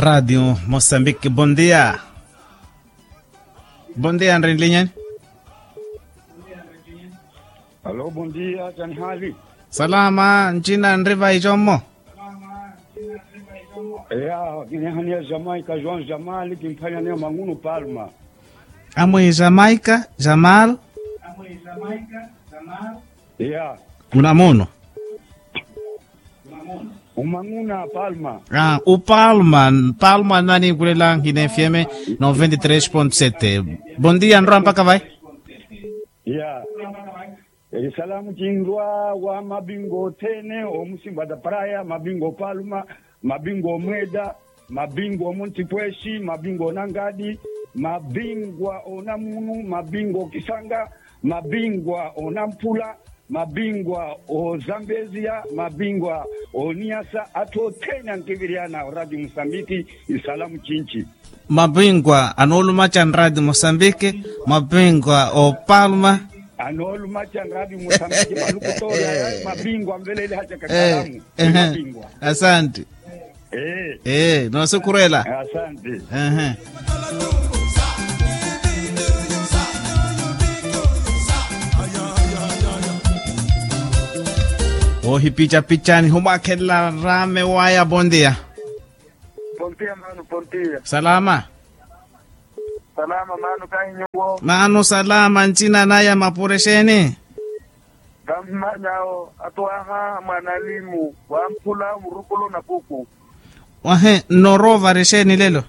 Rádio Moçambique, bom dia. Bom dia, André Linha. Alô, bom dia, Jani hali? Salama, nchina André vai jomo. Ya, kinehania Jamaica, João Jamal, kimfanya neo Manguno Palma. Amwe Jamaica, Jamal, Ya, Unamuno. umanguna Palma. Ah, o Palma, Palma nani kule lang Hine FM 93.7. Bom dia, Andro, mpaka vai? Ya. Eh, salamu chingwa wa mabingo tene omusimba da praia mabingo Palma mabingo Mweda mabingo Montipweshi mabingo Nangadi mabingwa Onamunu mabingo Kisanga mabingwa Onampula mabingwa o Zambezia mabingwa o Niasa ato tena nkiviriana Radio Msambiki isalamu chinchi Mabingwa anoluma cha Radio Moçambique, mabingwa o Palma. anoluma cha Radio Msambiki malukutoya mabingwa mbelele hacha Eh, kakalamu eh, mabingwa asante. eh Eh, no se kurela. asante Eh. Ohi picha pichani humakela rame waya bondia. Pontia manu pontia. Salama. Salama manu kanyo. Mano salama nchina naya mapuresheni. Kamanyao atwaha mwanalimu wampula murukulo na kuku. Wahe norova resheni lelo.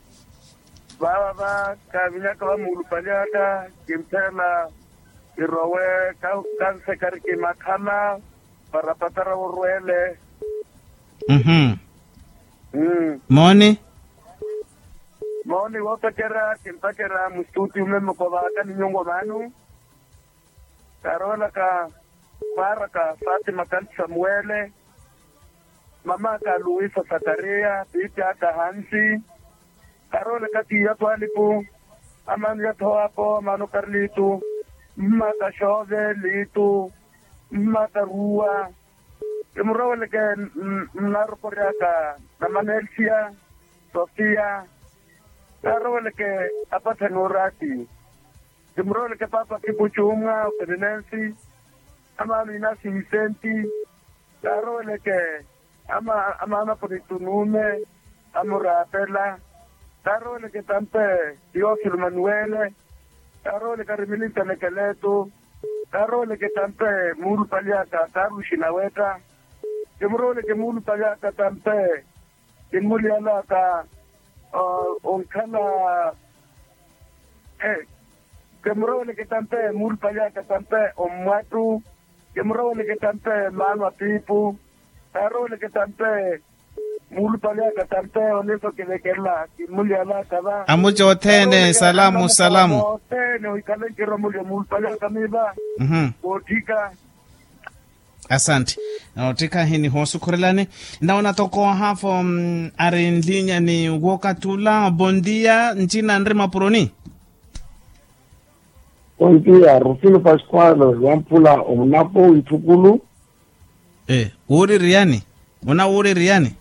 Baba ba kavinyaka wa mulupaliaka kimtela irowe ka kanse kariki makhala para patara urwele. Mhm. Mm. Moni. Moni wotakera kimtakera mustuti umeme kwa baka ni nyongo manu. Karola ka para ka Fatima kan Samuele. Mama ka Luisa Zakaria, Pita ka Hansi. Karola ka tiya twalipu. Aman ya toapo, mano Carlito. Mma ka Shove, Lito. Mma ka Rua. Imrawale ke narokoria ka Namanelsia, Sofia. Karole ke apata nurati. Kimrole ke papa kipuchunga Ferdinansi. Ama minasi Vicenti. Karole ke ama ama ama ponitunune. Amurapela. Karole ke tampe Diosilo Manuele. Karole ke Remilita Nekeleto. Karole ke tampe Mulu Paliaka Karu Shinaweta. Kimrole ke Mulu Paliaka tampe Kimuliala ka uh, onkala eh kemrole ke tampe mul paya ke tampe omwatu kemrole ke tampe manwa pipu karole ke tampe mul paya ke tampe oneso ke dekela kimuli ala kaba Amucho otene salamu salamu. tene ikale kiro muli mul paya kamiba Mhm. botika asante naotika hini hosu kurelani ndaona toko hafo mm, ari nlinya ni wokatula bondia nchina nri mapuroni Bom dia, Rufino Pascoal, Wampula, Omnapo, Itukulu. eh uri riani una uri riani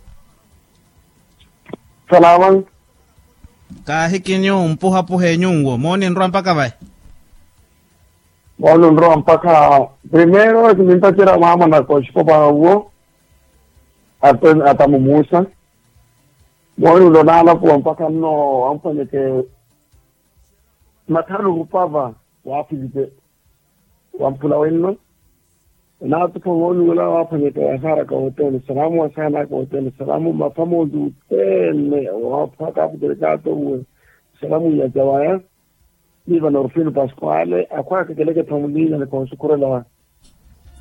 Salaman, ka hikinyo mpuha puhe nyungwo moni nrwa mpaka vai bueno, no, mpaka, primero, que me tira mama na koshiko para uo, hasta, hasta mumusa. Bueno, lo nala po, mpaka no, ampanye ke, mataru upava, wapi vite, wampula wenno. Na tupo wonu wala wapanye ke asara ka hotel, salamu asana ka hotel, salamu mafamo du tene, wapaka kutelekato uwe, salamu ya jawaya. Viva Norfino Pasquale, a qua che le che tomulinga le consecuore la